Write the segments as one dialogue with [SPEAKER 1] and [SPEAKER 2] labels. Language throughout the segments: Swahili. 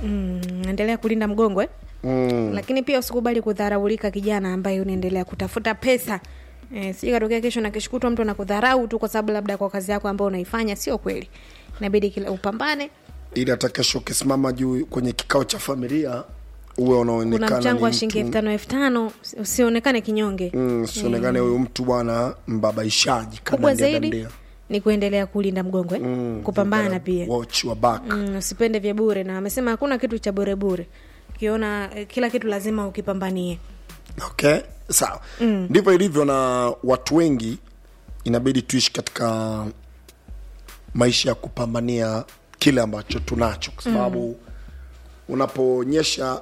[SPEAKER 1] mm, endelea kulinda mgongo eh?
[SPEAKER 2] mm.
[SPEAKER 1] lakini pia usikubali kudharaulika kijana ambaye unaendelea kutafuta pesa e, sijui katokea kesho na kesho kutwa mtu anakudharau tu kwa sababu labda kwa kazi yako ambayo unaifanya sio kweli inabidi kila upambane
[SPEAKER 2] ili hata kesho ukisimama juu kwenye kikao cha familia uwe
[SPEAKER 1] kuna
[SPEAKER 2] unaonekana
[SPEAKER 1] mchango
[SPEAKER 2] ni
[SPEAKER 1] wa shilingi elfu
[SPEAKER 2] mtu
[SPEAKER 1] tano elfu tano usionekane kinyonge
[SPEAKER 2] mm, sionekane huyu mtu bwana mbabaishaji
[SPEAKER 1] kubwa
[SPEAKER 2] kanandia
[SPEAKER 1] zaidi
[SPEAKER 2] dandia.
[SPEAKER 1] ni kuendelea kulinda mgongo eh?
[SPEAKER 2] Mm,
[SPEAKER 1] kupambana
[SPEAKER 2] you
[SPEAKER 1] pia
[SPEAKER 2] gotta watch your back
[SPEAKER 1] mm, usipende vya bure na amesema hakuna kitu cha bure bure ukiona eh, kila kitu lazima ukipambanie
[SPEAKER 2] okay sawa ndivyo ilivyo na watu wengi inabidi tuishi katika maisha ya kupambania kile ambacho tunacho kwa sababu mm. unapoonyesha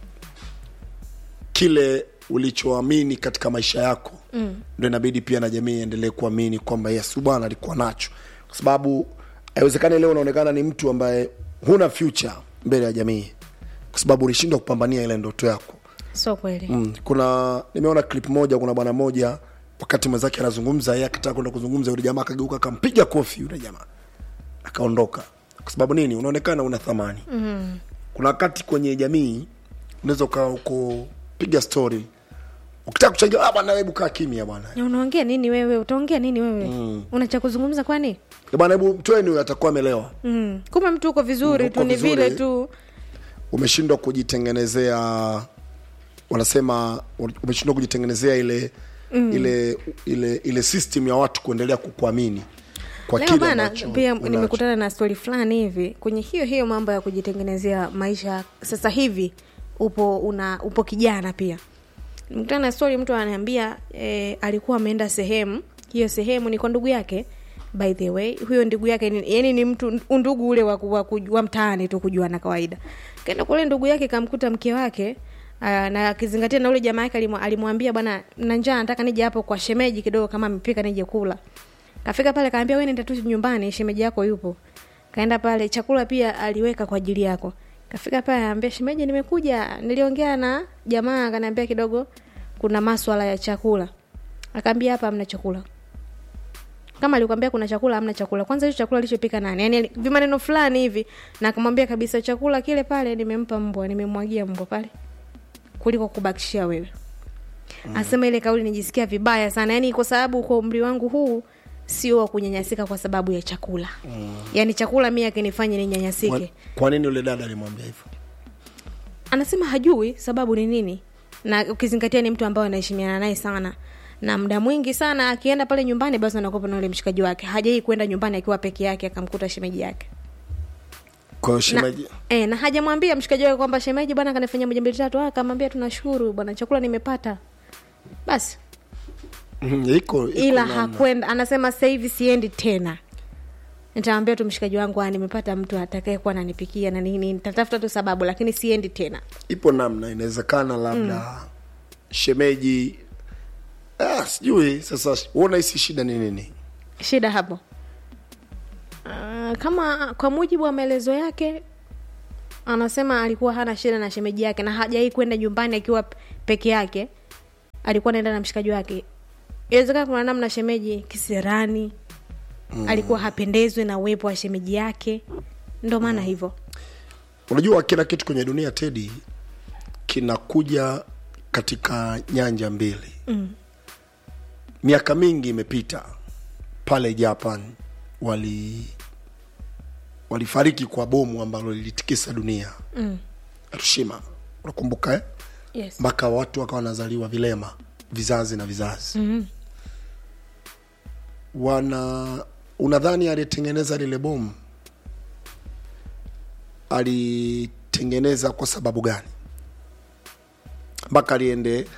[SPEAKER 2] kile ulichoamini katika maisha yako mm. ndo inabidi pia na jamii iendelee kuamini kwamba yesu bwana alikuwa nacho kwa sababu haiwezekani leo unaonekana ni mtu ambaye huna future mbele ya jamii kwa sababu ulishindwa kupambania ile ndoto yako
[SPEAKER 1] sio kweli
[SPEAKER 2] mm. kuna nimeona clip moja kuna bwana moja wakati mwenzake anazungumza yeye akataka kwenda kuzungumza yule jamaa akageuka akampiga kofi yule jamaa akaondoka kwa sababu nini unaonekana una thamani mm. kuna wakati kwenye jamii unaweza ukawa uko piga story ukitaka kuchangia ah bwana hebu kaa kimya bwana
[SPEAKER 1] Na unaongea nini wewe utaongea nini wewe mm. una cha kuzungumza kwani
[SPEAKER 2] Eh, bwana hebu mtoeni huyo atakuwa amelewa
[SPEAKER 1] mm. kumbe mtu uko vizuri
[SPEAKER 2] Mm,
[SPEAKER 1] tu
[SPEAKER 2] uko
[SPEAKER 1] ni
[SPEAKER 2] vizuri.
[SPEAKER 1] vile tu
[SPEAKER 2] umeshindwa kujitengenezea wanasema umeshindwa kujitengenezea ile mm. ile ile ile system ya watu kuendelea kukuamini kwa
[SPEAKER 1] leo
[SPEAKER 2] kile
[SPEAKER 1] bana
[SPEAKER 2] ambacho
[SPEAKER 1] pia
[SPEAKER 2] unacho.
[SPEAKER 1] nimekutana na stori fulani hivi kwenye hiyo hiyo mambo ya kujitengenezea maisha sasa hivi upo una upo kijana pia nimekutana na stori mtu ananiambia eh, alikuwa ameenda sehemu hiyo sehemu ni kwa ndugu yake by the way huyo ndugu yake ni, yani ni mtu undugu ule wa, wa, wa, wa mtaani tu kujuana kawaida kaenda kule ndugu yake kamkuta mke wake Uh, na akizingatia na ule jamaa yake alimu- alimwambia bwana na njaa nataka nije hapo kwa shemeji kidogo kama amepika nije kula kafika pale kaambia we nenda tu nyumbani shemeji yako yupo kaenda pale chakula pia aliweka kwa ajili yako kafika pale aambia shemeji nimekuja niliongea na jamaa akaniambia kidogo kuna maswala ya chakula akaambia hapa hamna chakula kama alikwambia kuna chakula hamna chakula kwanza hicho chakula alichopika nani yani vimaneno fulani hivi na akamwambia kabisa chakula kile pale nimempa mbwa nimemwagia mbwa pale kuliko kubakishia wewe asema ile kauli nijisikia vibaya sana yani kwa sababu kwa umri wangu huu sio wa kunyanyasika kwa sababu ya chakula mm. yaani chakula mi akinifanya ninyanyasike
[SPEAKER 2] kwa, kwa nini yule dada alimwambia hivyo
[SPEAKER 1] anasema hajui sababu ni nini na ukizingatia ni mtu ambaye anaheshimiana naye sana na muda mwingi sana akienda pale nyumbani basi anakopa na ule mshikaji wake hajai kwenda nyumbani akiwa peke yake akamkuta shemeji yake
[SPEAKER 2] kwa hiyo
[SPEAKER 1] na,
[SPEAKER 2] shemeji
[SPEAKER 1] e, na hajamwambia mshikaji wake kwamba shemeji bwana kanifanyia moja mbili tatu Ah, akamwambia tunashukuru bwana chakula nimepata basi
[SPEAKER 2] Mhm, iko iko
[SPEAKER 1] ila
[SPEAKER 2] namna.
[SPEAKER 1] hakwenda anasema sasa hivi siendi tena nitamwambia tu mshikaji wangu "Ah, nimepata mtu atakaye kuwa ananipikia na nini nitatafuta tu sababu lakini siendi tena
[SPEAKER 2] ipo namna inawezekana labda mm. shemeji ah, sijui sasa uona hisi shida ni nini
[SPEAKER 1] shida hapo uh, kama kwa mujibu wa maelezo yake anasema alikuwa hana shida na shemeji yake na hajai kwenda nyumbani akiwa p- peke yake alikuwa naenda na mshikaji wake inawezekana kuna namna shemeji kisirani mm. alikuwa hapendezwi na uwepo wa shemeji yake ndo maana hivyo
[SPEAKER 2] unajua kila kitu kwenye dunia tedi kinakuja katika nyanja mbili mm. miaka mingi imepita pale japan wali walifariki kwa bomu ambalo lilitikisa dunia mm. hiroshima unakumbuka eh?
[SPEAKER 1] yes.
[SPEAKER 2] mpaka watu wakawa wanazaliwa vilema vizazi na vizazi mm-hmm. wana unadhani aliyetengeneza lile bomu alitengeneza kwa sababu gani mpaka liende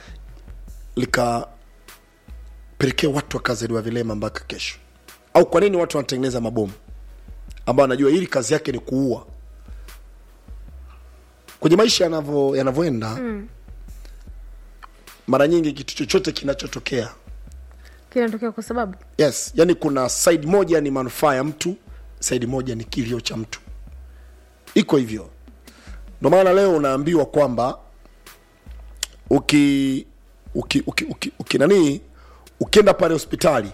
[SPEAKER 2] likapelekea watu wakazaliwa vilema mpaka kesho au kwa nini watu wanatengeneza mabomu ambao anajua hili kazi yake ni kuua kwenye maisha yanavyo yanavyoenda mm. mara nyingi kitu chochote kinachotokea
[SPEAKER 1] kinatokea kwa sababu
[SPEAKER 2] yes yani kuna side moja ni manufaa ya mtu side moja ni kilio cha mtu iko hivyo ndio maana leo unaambiwa kwamba uki uki, uki, uki, uki nanii ukienda pale hospitali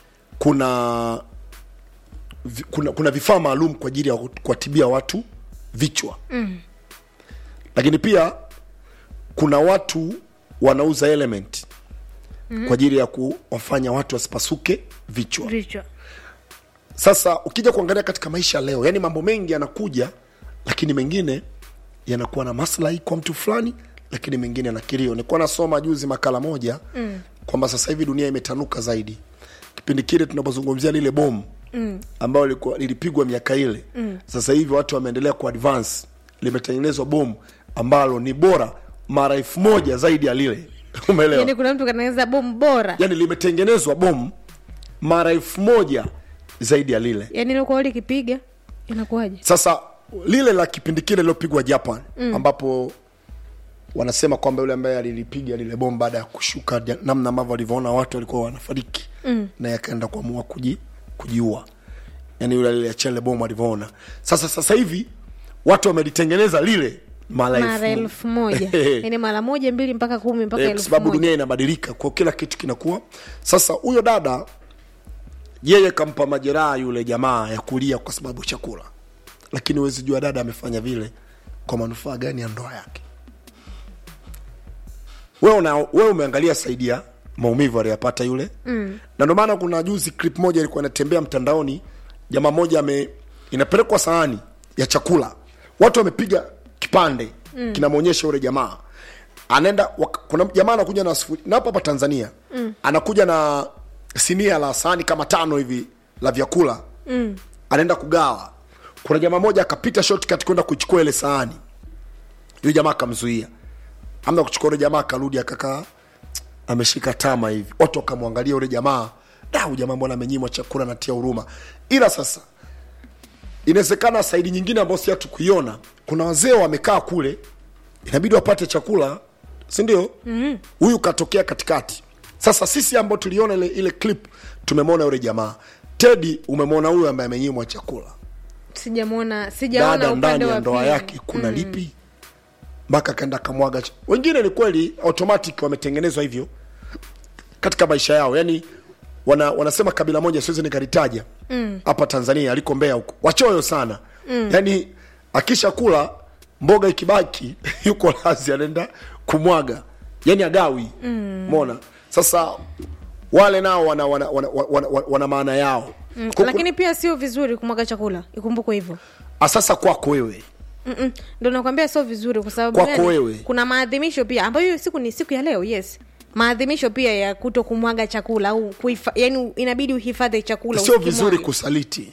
[SPEAKER 2] kuna vi- kuna, kuna vifaa maalum kwa ajili ya kuwatibia watu vichwa mm. lakini pia kuna watu wanauza element mm. kwa ajili ya kuwafanya watu wasipasuke vichwa
[SPEAKER 1] vichwa
[SPEAKER 2] sasa ukija kuangalia katika maisha leo yani mambo mengi yanakuja lakini mengine yanakuwa na maslahi kwa mtu fulani lakini mengine yana kilio nilikuwa nasoma juzi makala moja mm. kwamba sasa hivi dunia imetanuka zaidi kipindi kile tunapozungumzia lile bomu mm. ambayo lilikuwa- lilipigwa miaka ile mm. sasa hivi watu wameendelea kuadvance limetengenezwa bomu ambalo ni bora mara elfu moja zaidi ya lile umeelewa
[SPEAKER 1] yani kuna mtu kanaweza bomu bora
[SPEAKER 2] yani limetengenezwa bomu mara elfu moja zaidi ya lile
[SPEAKER 1] yani ilikuwa likipiga inakuwaje
[SPEAKER 2] sasa lile la kipindi kile lilopigwa japan mm. ambapo wanasema kwamba yule ambaye alilipiga lile bomu baada ya kushuka ja- namna ambavyo walivyoona watu walikuwa wanafariki mm. na yakaenda kuamua kuji, kujiua yani yule aliachia lile bomu alivyoona sasa sasa hivi watu wamelitengeneza lile mara
[SPEAKER 1] mara
[SPEAKER 2] elfu
[SPEAKER 1] elfu moja yani mara moja mbili mpaka kumi mpaka
[SPEAKER 2] Eh, kwa
[SPEAKER 1] elfu
[SPEAKER 2] sababu
[SPEAKER 1] moja
[SPEAKER 2] dunia inabadilika kwa kila kitu kinakuwa sasa huyo dada yeye kampa majeraha yule jamaa ya kulia kwa sababu ya chakula lakini huwezi jua dada amefanya vile kwa manufaa gani ya ndoa yake wewe una wewe umeangalia saidi ya maumivu aliyapata yule mm. na ndio maana kuna juzi clip moja ilikuwa inatembea mtandaoni jamaa moja ame inapelekwa sahani ya chakula watu wamepiga kipande mm. kinamwonyesha yule jamaa anaenda wak- kuna jamaa anakuja na sufuri na hapa hapa tanzania mm. anakuja na sinia la sahani kama tano hivi la vyakula mm. anaenda kugawa kuna jamaa moja akapita shortcut kwenda kuichukua ile sahani yule jamaa akamzuia amna kuchukua yule jamaa akarudi akakaa ameshika tama hivi watu wakamwangalia yule jamaa da huyu jamaa mbona amenyimwa chakula natia huruma ila sasa inawezekana saidi nyingine ambayo si hatukuiona kuna wazee wamekaa kule inabidi wapate chakula si ndio huyu mm-hmm. katokea katikati sasa sisi ambao tuliona ile, ile clip tumemwona yule jamaa tedi umemwona huyu ambaye amenyimwa chakula
[SPEAKER 1] sijamwona sijaona
[SPEAKER 2] dada
[SPEAKER 1] upande
[SPEAKER 2] ndani ya
[SPEAKER 1] wa
[SPEAKER 2] ndoa
[SPEAKER 1] pili.
[SPEAKER 2] yake kuna mm. lipi mpaka akaenda kamwaga ch- wengine ni kweli automatic wametengenezwa hivyo katika maisha yao yani wana, wanasema kabila moja siwezi nikalitaja hapa mm. tanzania aliko mbea huko wachoyo sana mm. yani akisha kula mboga ikibaki yuko lazi anaenda kumwaga yani agawi mm. mona sasa wale nao wana, wana, wana, wana, wana, wana maana yao
[SPEAKER 1] Mm,
[SPEAKER 2] Kuku-
[SPEAKER 1] lakini pia sio vizuri kumwaga chakula ikumbukwe hivyo
[SPEAKER 2] Ah, sasa kwako wewe
[SPEAKER 1] Mm-mm. ndo nakwambia sio vizuri kwa sababu
[SPEAKER 2] Kwako
[SPEAKER 1] gani?
[SPEAKER 2] wewe.
[SPEAKER 1] kuna maadhimisho pia ambayo hiyo siku ni siku ya leo yes maadhimisho pia ya kuto kumwaga chakula au kuhifa, yani inabidi uhifadhi chakula
[SPEAKER 2] sio
[SPEAKER 1] usikimwage.
[SPEAKER 2] vizuri kusaliti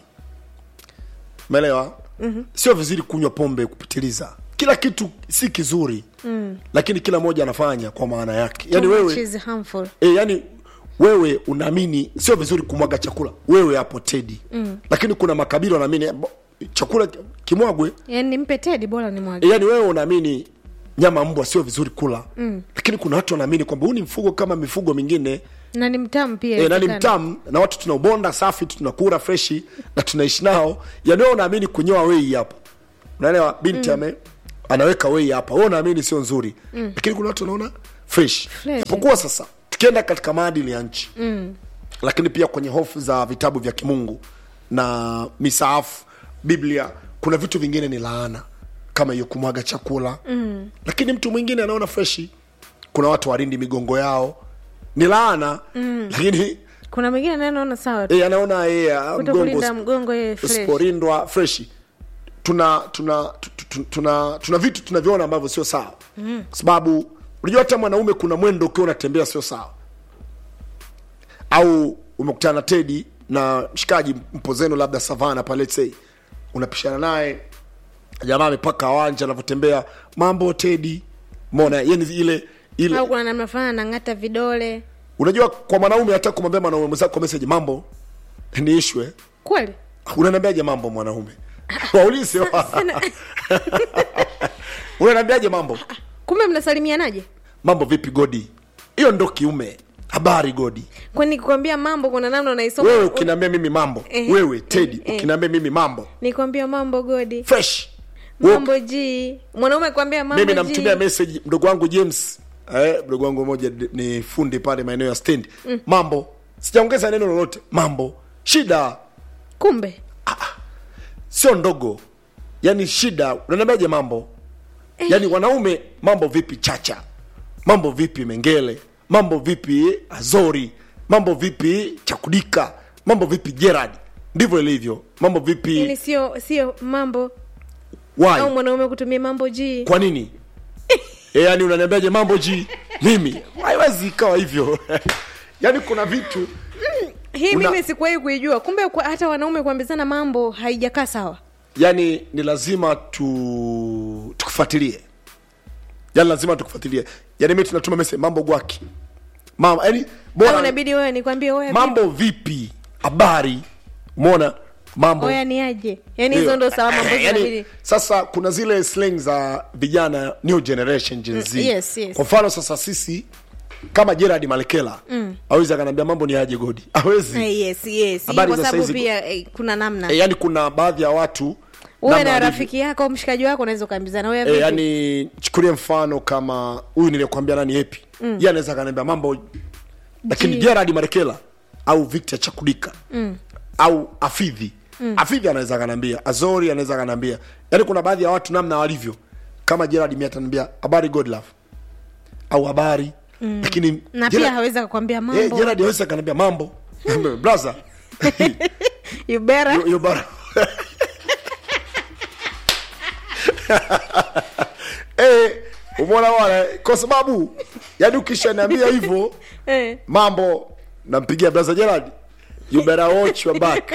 [SPEAKER 2] umeelewa mm-hmm. sio vizuri kunywa pombe kupitiliza kila kitu si kizuri mm. lakini kila mmoja anafanya kwa maana yake yani
[SPEAKER 1] Too much
[SPEAKER 2] wewe
[SPEAKER 1] is harmful.
[SPEAKER 2] e, yani wewe unaamini sio vizuri kumwaga chakula wewe hapo tedi mm. lakini kuna makabila wanaamini bo- chakula kimwagwe
[SPEAKER 1] yani nimpe tedi bora ni mwage
[SPEAKER 2] e, yani wewe unaamini nyama mbwa sio vizuri kula mm. lakini kuna watu wanaamini kwamba huu ni mfugo kama mifugo mingine
[SPEAKER 1] na ni mtamu pia
[SPEAKER 2] e, na ni
[SPEAKER 1] inawezekana.
[SPEAKER 2] mtamu na watu tunaubonda safi tunakura freshi na tunaishi nao yani wewe unaamini kunyoa wei hapa unaelewa binti mm. ame anaweka wei hapa wewe unaamini sio nzuri mm. lakini kuna watu wanaona fresh
[SPEAKER 1] Fresh.
[SPEAKER 2] japokuwa sasa tukienda katika maadili ya nchi mm. lakini pia kwenye hofu za vitabu vya kimungu na misaafu biblia kuna vitu vingine ni laana kama hiyo kumwaga chakula mm. lakini mtu mwingine anaona freshi kuna watu warindi migongo yao ni laana mm. lakini
[SPEAKER 1] kuna mwingine naye naona sawa tu
[SPEAKER 2] e, anaona e,
[SPEAKER 1] kuto kulinda mgongo yeye fresh
[SPEAKER 2] usiporindwa freshi tuna tuna tu- tu- tuna tuna vitu tunavyoona ambavyo sio sawa mm. kwa sababu unajua hata mwanaume kuna mwendo ukiwa unatembea sio sawa au umekutana na tedi na mshikaji mpo zenu labda savana pale let's say unapishana naye jamaa amepaka wanja anavyotembea mambo tedi mona yani ile ile
[SPEAKER 1] au kuna namna fulani anang'ata vidole
[SPEAKER 2] unajua kwa mwanaume hata kumwambia mwanaume mwenzako message mambo ni ishwe
[SPEAKER 1] kweli
[SPEAKER 2] unaniambiaje mambo mwanaume waulize wa. unaniambiaje mambo
[SPEAKER 1] kumbe mnasalimianaje
[SPEAKER 2] mambo vipi godi hiyo ndo kiume habari godi
[SPEAKER 1] kwani kukwambia mambo kuna namna unaisoma
[SPEAKER 2] wewe ukiniambia mimi mambo
[SPEAKER 1] Eh,
[SPEAKER 2] wewe tedi
[SPEAKER 1] eh.
[SPEAKER 2] ukiniambia mimi mambo
[SPEAKER 1] nikwambia mambo godi
[SPEAKER 2] fresh Wewe-
[SPEAKER 1] mambo ji mwanaume kwambia mambo
[SPEAKER 2] mimi
[SPEAKER 1] ji.
[SPEAKER 2] namtumia message mdogo wangu james eh, mdogo wangu mmoja d- ni fundi pale maeneo ya stand mambo sijaongeza neno lolote mambo shida
[SPEAKER 1] kumbe
[SPEAKER 2] sio ndogo yani shida unaniambiaje mambo yani wanaume mambo vipi chacha mambo vipi mengele mambo vipi azori mambo vipi chakudika mambo vipi gerard ndivyo ilivyo mambo
[SPEAKER 1] ili
[SPEAKER 2] vipi
[SPEAKER 1] sio sio mambo au
[SPEAKER 2] why
[SPEAKER 1] mwanaume kutumia mambo ji
[SPEAKER 2] kwa nini e, yani unaniambiaje mambo ji mimi haiwezi ikawa hivyo yani kuna vitu
[SPEAKER 1] hii
[SPEAKER 2] Una-
[SPEAKER 1] mimi sikuwahi kuijua kumbe kwa, hata wanaume kuambizana mambo haijakaa sawa
[SPEAKER 2] yani ni lazima tu tukufuatilie yani lazima tukufuatilie yani mi tunatuma mese mambo gwaki mama yani
[SPEAKER 1] au
[SPEAKER 2] bora
[SPEAKER 1] inabidi wewe nikwambie wewe
[SPEAKER 2] mambo vipi habari umeona mambo
[SPEAKER 1] oya ni aje yaani hizo
[SPEAKER 2] Ndio.
[SPEAKER 1] ndo salamu ambazo
[SPEAKER 2] Eh, yani,
[SPEAKER 1] inabidi
[SPEAKER 2] sasa kuna zile slang za vijana new generation Gen Z.
[SPEAKER 1] Mm, yes, yes.
[SPEAKER 2] kwa mfano sasa sisi kama Gerard Malekela mm. awezi akaniambia mambo ni aje godi awezi
[SPEAKER 1] Eh, yes yes
[SPEAKER 2] Habari
[SPEAKER 1] kwa
[SPEAKER 2] za
[SPEAKER 1] sababu
[SPEAKER 2] saizi-
[SPEAKER 1] pia eh, kuna namna
[SPEAKER 2] e, yani kuna baadhi ya watu
[SPEAKER 1] uwe
[SPEAKER 2] namna
[SPEAKER 1] na
[SPEAKER 2] walivyo.
[SPEAKER 1] rafiki yako mshikaji wako unaweza ukaambizana wewe
[SPEAKER 2] e,
[SPEAKER 1] vipi?
[SPEAKER 2] yani chukulie mfano kama huyu nilikwambia nani epi mm. ye anaweza akaniambia mambo lakini
[SPEAKER 1] Ji.
[SPEAKER 2] Gerard Marekela au Victor Chakudika mm. au Afidhi mm. Afidhi anaweza akaniambia Azori anaweza akaniambia yani kuna baadhi ya watu namna walivyo kama Gerard mi ataniambia habari God love au habari mm. lakini
[SPEAKER 1] na
[SPEAKER 2] Gerard-
[SPEAKER 1] pia hawezi akakwambia
[SPEAKER 2] eh,
[SPEAKER 1] mambo
[SPEAKER 2] Gerard hawezi akaniambia mambo brother
[SPEAKER 1] you better
[SPEAKER 2] you, you better eh umeona bwana kwa sababu yani ukishaniambia hivyo
[SPEAKER 1] eh.
[SPEAKER 2] mambo nampigia brother Gerard you better watch your back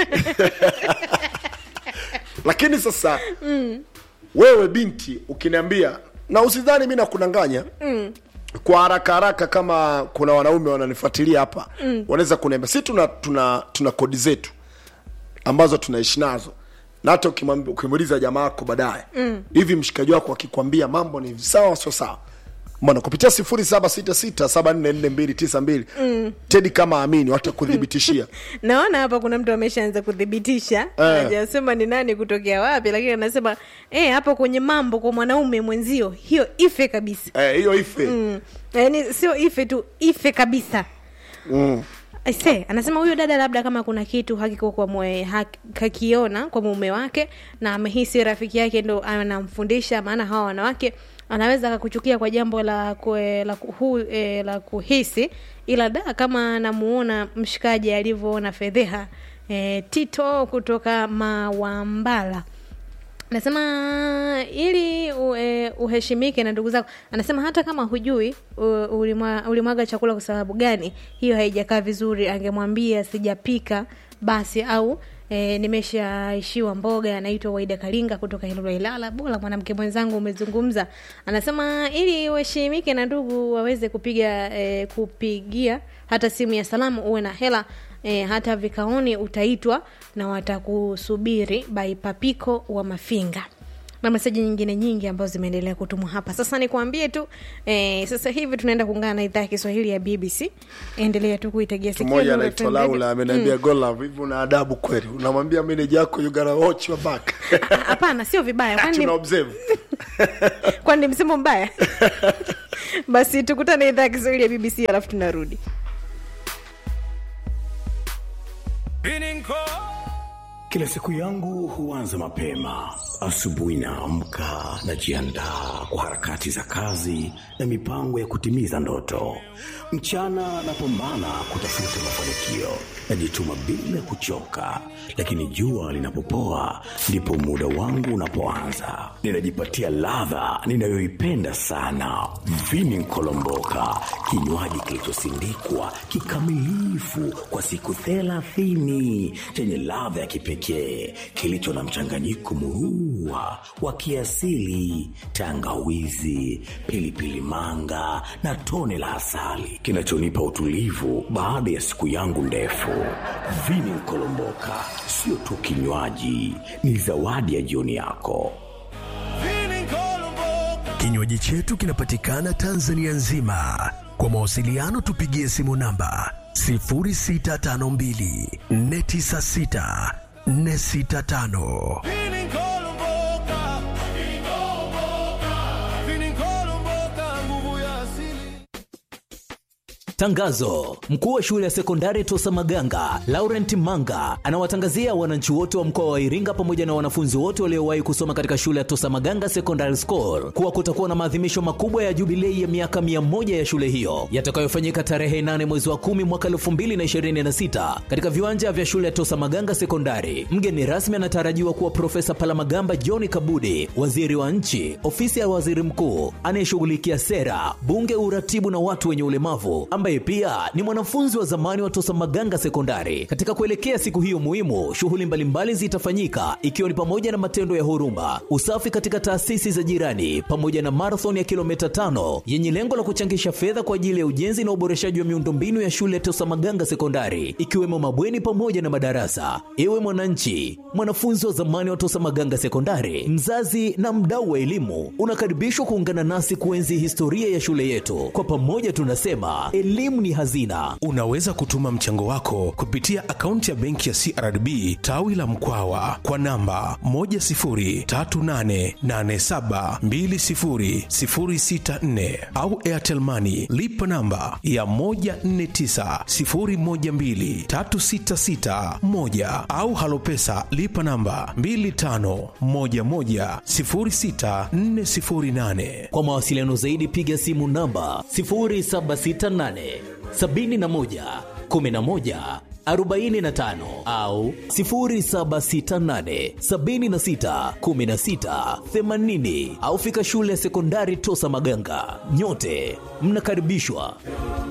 [SPEAKER 2] lakini sasa mm. wewe binti ukiniambia na usidhani mi nakunanganya mm. kwa haraka haraka kama kuna wanaume wananifuatilia hapa mm. wanaweza kuniambia si tuna tuna tuna kodi zetu ambazo tunaishi nazo na hata ukimwambi- ukimuuliza jamaa wako baadaye mm. hivi mshikaji wako akikwambia mambo ni sawa sio sawa mbona kupitia sifuri saba sita sita saba nne nne mbili tisa mbili tedi kama amini watakuthibitishia
[SPEAKER 1] naona hapa kuna mtu ameshaanza kuthibitisha hajasema ni nani kutokea wapi lakini anasema eh, hapo kwenye mambo kwa mwanaume mwenzio hiyo ife kabisa
[SPEAKER 2] Eh, hiyo ife
[SPEAKER 1] mm. yaani sio ife tu ife kabisa
[SPEAKER 2] mm.
[SPEAKER 1] Aise, anasema huyo dada labda kama kuna kitu hakiko kwa mwe, hak, hakiona kwa mume wake na amehisi rafiki yake ndo anamfundisha, maana hawa wanawake anaweza akakuchukia kwa jambo la kue, la, kuhu, e, la kuhisi, ila da kama anamuona mshikaji alivyoona fedheha e, Tito kutoka Mawambala anasema ili u, e, uheshimike na ndugu zako anasema hata kama hujui u- ulimwa, ulimwaga chakula kwa sababu gani hiyo haijakaa vizuri angemwambia sijapika basi au e, nimeshaishiwa mboga anaitwa waida kalinga kutoka hilolo ilala bora mwanamke mwenzangu umezungumza anasema ili uheshimike na ndugu waweze kupiga e, kupigia hata simu ya salamu uwe na hela e, hata vikaoni utaitwa na watakusubiri by papiko wa mafinga na meseji nyingine nyingi ambazo zimeendelea kutumwa hapa sasa nikuambie tu e, sasa hivi tunaenda kuungana na idhaa ya kiswahili ya bbc endelea tu kuitegea sikio
[SPEAKER 2] mmoja
[SPEAKER 1] Nuru
[SPEAKER 2] anaitwa
[SPEAKER 1] FM Radio.
[SPEAKER 2] laula ameniambia mm. golove hivi una adabu kweli unamwambia meneja yako you gotta watch your back
[SPEAKER 1] Ah, hapana sio vibaya kwani
[SPEAKER 2] tuna
[SPEAKER 1] ni-
[SPEAKER 2] observe
[SPEAKER 1] kwani ni msemo mbaya basi tukutane idhaa ya kiswahili ya bbc alafu tunarudi
[SPEAKER 3] Kila siku yangu huanza mapema. Asubuhi naamka, najiandaa kwa harakati za kazi na mipango ya kutimiza ndoto. Mchana napambana kutafuta mafanikio, najituma bila kuchoka, lakini jua linapopoa ndipo muda wangu unapoanza. Ninajipatia ladha ninayoipenda sana, vini nkolomboka, kinywaji kilichosindikwa kikamilifu kwa siku thelathini chenye ladha ya kipekee kilicho na mchanganyiko murua wa kiasili, tangawizi, pilipili manga na tone la asali kinachonipa utulivu baada ya siku yangu ndefu. Vini Nkolomboka sio tu kinywaji, ni zawadi ya jioni yako.
[SPEAKER 4] Kinywaji chetu kinapatikana Tanzania nzima. Kwa mawasiliano tupigie simu namba 0652 496 465.
[SPEAKER 5] Tangazo: mkuu wa shule ya sekondari Tosa Maganga Laurent Manga anawatangazia wananchi wote wa mkoa wa Iringa pamoja na wanafunzi wote waliowahi kusoma katika shule ya Tosa Maganga Secondary School kuwa kutakuwa na maadhimisho makubwa ya jubilei ya miaka mia moja ya shule hiyo yatakayofanyika tarehe 8 mwezi wa 10 mwaka 2026 katika viwanja vya shule ya Tosa Maganga Sekondari. Mgeni rasmi anatarajiwa kuwa Profesa Palamagamba John Kabudi, waziri wa nchi, ofisi ya waziri mkuu anayeshughulikia sera, bunge, uratibu na watu wenye ulemavu, ambaye pia ni mwanafunzi wa zamani wa Tosa Maganga Sekondari. Katika kuelekea siku hiyo muhimu, shughuli mbalimbali zitafanyika ikiwa ni pamoja na matendo ya huruma, usafi katika taasisi za jirani, pamoja na marathon ya kilomita tano yenye lengo la kuchangisha fedha kwa ajili ya ujenzi na uboreshaji wa miundombinu ya shule ya Tosa Maganga Sekondari, ikiwemo mabweni pamoja na madarasa. Ewe mwananchi, mwanafunzi wa zamani wa Tosa Maganga Sekondari, mzazi na mdau wa elimu, unakaribishwa kuungana nasi kuenzi historia ya shule yetu. Kwa pamoja tunasema elimu ni hazina.
[SPEAKER 6] Unaweza kutuma mchango wako kupitia akaunti ya benki ya CRDB tawi la Mkwawa kwa namba 10388720064 au Airtel Money lipa namba ya 1490123661 au Halopesa lipa namba 25110648.
[SPEAKER 5] Kwa mawasiliano zaidi piga simu namba 0768 71 11 45 au 0768 76 16 80 au fika shule ya sekondari Tosa Maganga. Nyote mnakaribishwa.